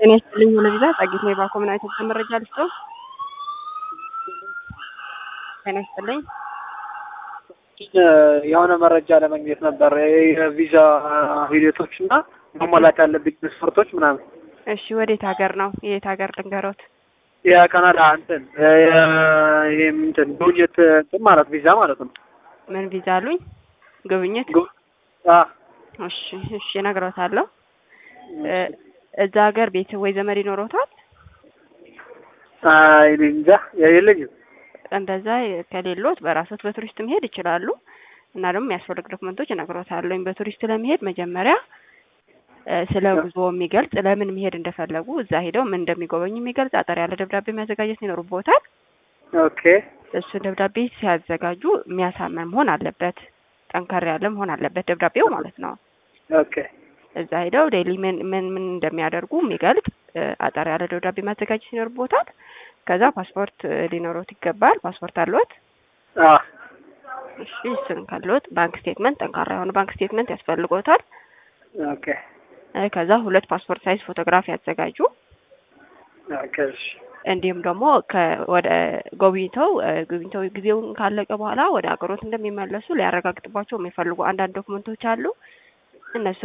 ጤና ይስጥልኝ ወለቪዛ ጸጊት ነው የባኮ ምን አይነት መረጃ ልስጦ? ጤና ይስጥልኝ የሆነ መረጃ ለማግኘት ነበር የቪዛ ሂደቶች እና መሟላት ያለብኝ መስፈርቶች ምናምን። እሺ ወዴት ሀገር ነው? የት ሀገር ልንገሮት? የካናዳ እንትን ይህም እንትን ጉብኝት እንትን ማለት ቪዛ ማለት ነው። ምን ቪዛ አሉኝ? ጉብኝት? ጉ- አ እሺ እሺ እነግሮታለሁ። እዛ ሀገር ቤት ወይ ዘመድ ይኖሮታል? አይ እኔ እንጃ የለኝም። እንደዛ ከሌሎት በራሶት በቱሪስት መሄድ ይችላሉ። እና ደግሞ የሚያስፈልግ ዶክመንቶች እነግሮታለሁ። በቱሪስት ለመሄድ መጀመሪያ እ ስለ ጉዞ የሚገልጽ ለምን መሄድ እንደፈለጉ እዛ ሄደው ምን እንደሚጎበኙ የሚገልጽ አጠር ያለ ደብዳቤ ማዘጋጀት ይኖርቦታል። ኦኬ እሱን ደብዳቤ ሲያዘጋጁ የሚያሳምን መሆን አለበት። ጠንከር ያለ መሆን አለበት ደብዳቤው ማለት ነው። ኦኬ እዛ ሄደው ዴይሊ ምን ምን ምን እንደሚያደርጉ የሚገልጽ እ አጠር ያለ ደብዳቤ ማዘጋጀት ይኖርቦታል። ከዛ ፓስፖርት እ ሊኖሮት ይገባል። ፓስፖርት አለዎት? አ እሺ እሱን ካለዎት ባንክ ስቴትመንት፣ ጠንካራ የሆነ ባንክ ስቴትመንት ያስፈልጎታል። ኦኬ እ ከዛ ሁለት ፓስፖርት ሳይዝ ፎቶግራፍ ያዘጋጁ። ኦኬ እሺ እንዲሁም ደግሞ ወደ ጎብኝተው እ ጎብኝተው ጊዜውን ካለቀ በኋላ ወደ ሀገሮት እንደሚመለሱ ሊያረጋግጥባቸው የሚፈልጉ አንዳንድ ዶክመንቶች አሉ። እነሱ